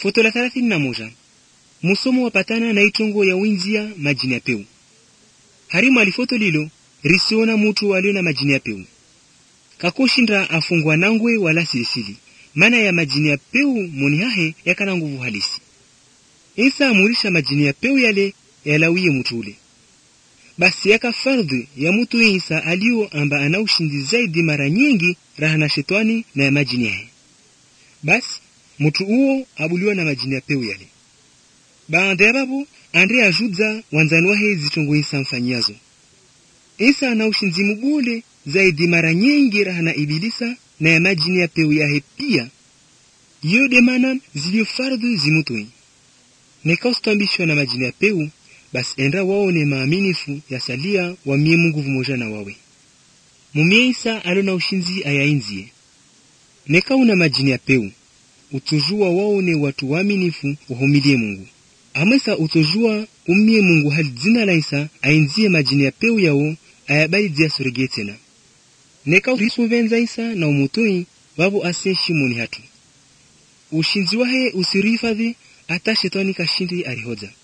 foto la thelathini na moja musomo wapatana na itongo ya winzia majini ya peu harimu alifoto lilo risiona mutu alio na majini ya peu kakoshinda afungwa nangwe wala silisili mana ya majini ya peu moni hahe yakana nguvu halisi isa amurisha majini ya peu yale yalawiye mutu ule basi yaka fardhi ya mutu isa alio amba ana ushindi zaidi mara nyingi raha na shetani na ya majini yahe basi mutu uwo abuliwa na majini ya peu yale baada ya babu andre ajudza wanzani wahe zitongo isa mfanyazo isa ana ushinzi mubule zaidi mara nyingi raha na ibilisa na ya majini ya peu yahe pia yode mana zilio fardhi zimutoi nekaustambishwa na majini ya peu basi enda waone maaminifu yasalia wamie mungu vumoja na wawe mumie isa alo na ushinzi ayainzie nekauna majini ya peu utujua waone watu waaminifu wahumilie mungu amwesa utujua umie mungu hali dzina la isa ainzie majini ya peu yawo ayabali dziasoregee tena neka risuvenza isa na umutoi vavo aseshimoni hatu ushinzi wahe usirihifadhi ata shetani kashindi arihodza